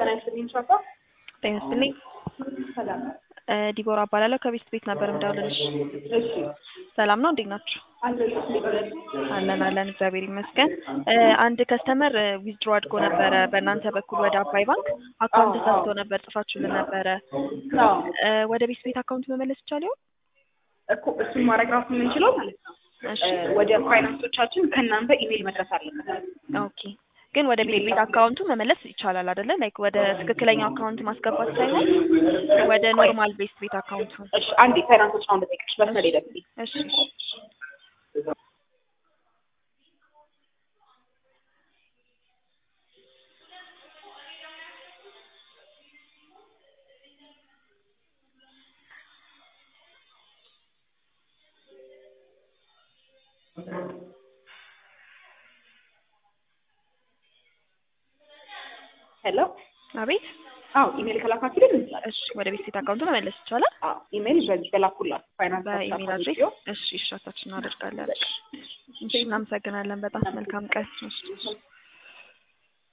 ጤና ይስጥልኝ ሻፋ። ጤና ይስጥልኝ። ሰላም እ ዲቦራ እባላለሁ ከቤስት ቤት ነበር የምደውልልሽ። እሺ ሰላም ነው? እንዴት ናችሁ? አለሁልሽ። አለን አለን፣ እግዚአብሔር ይመስገን። እ አንድ ከስተመር ዊዝድሮ አድርጎ ነበረ በእናንተ በኩል ወደ አባይ ባንክ አካውንት አዎ፣ ተሳስቶ አዎ። ነበር፣ ጽፋችሁልን ነበረ። አዎ እ ወደ ቤስት ቤት አካውንት መመለስ ይቻል ይሆን? እኮ እሱን ማድረግ ራሱ የምንችለው ማለት ነው እሺ እ ወደ ፋይናንሶቻችን ከእናንተ ኢሜይል መድረስ አለበት። ኦኬ። ግን ወደ ቤት ቤት አካውንቱ መመለስ ይቻላል አይደለ? ላይክ ወደ ትክክለኛው አካውንት ማስገባት ሳይሆን ወደ ኖርማል ቤስት ቤት አካውንቱ። እሺ አንዴ ፋይናንሶች ነው እንደጠቅሽ መስመር ሄደብኝ። እሺ ሄሎ አቤት። አዎ ኢሜይል ከላካችሁልን እንችላለን። እሺ ወደ ቤት ቤት አካውንቱ መመለስ ይቻላል አዎ ኢሜይል በዚህ በላኩላት ፋይናንስ በኢሜል አድሬስ። እሺ እሺ፣ ራሳችን እናደርጋለን። እሺ እናመሰግናለን። በጣም መልካም ቀን። እሺ